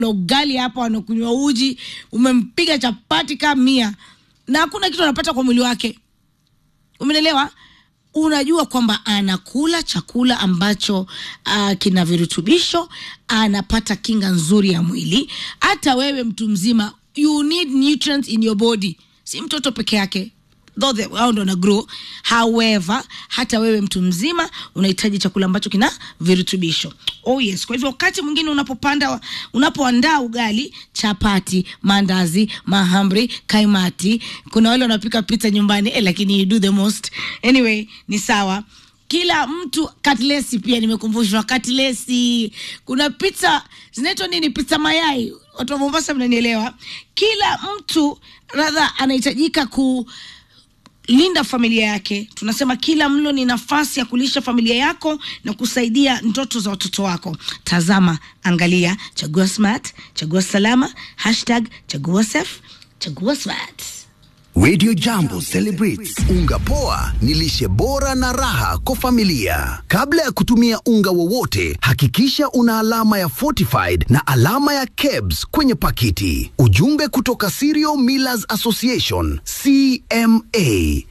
na ugali hapa wanakunywa uji umempiga chapati kama mia na hakuna kitu anapata kwa mwili wake umenelewa unajua kwamba anakula chakula ambacho uh, kina virutubisho anapata kinga nzuri ya mwili hata wewe mtu mzima you need nutrients in your body si mtoto peke yake though the- hao ndo na grow however hata wewe mtu mzima unahitaji chakula ambacho kina virutubisho oh yes kwa hivyo wakati mwingine unapopanda unapoandaa ugali chapati mandazi mahamri kaimati kuna wale wanapika pizza nyumbani eh, lakini you do the most anyway ni sawa kila mtu katlesi pia nimekumbushwa katlesi kuna pizza zinaitwa nini pizza mayai watu wa mombasa mnanielewa kila mtu radha anahitajika ku linda familia yake tunasema kila mlo ni nafasi ya kulisha familia yako na kusaidia ndoto za watoto wako tazama angalia chagua smart chagua salama hashtag chagua safe chagua smart Radio Jambo celebrates unga poa ni lishe bora na raha kwa familia. Kabla ya kutumia unga wowote, hakikisha una alama ya fortified na alama ya KEBS kwenye pakiti. Ujumbe kutoka Cereal Millers Association CMA.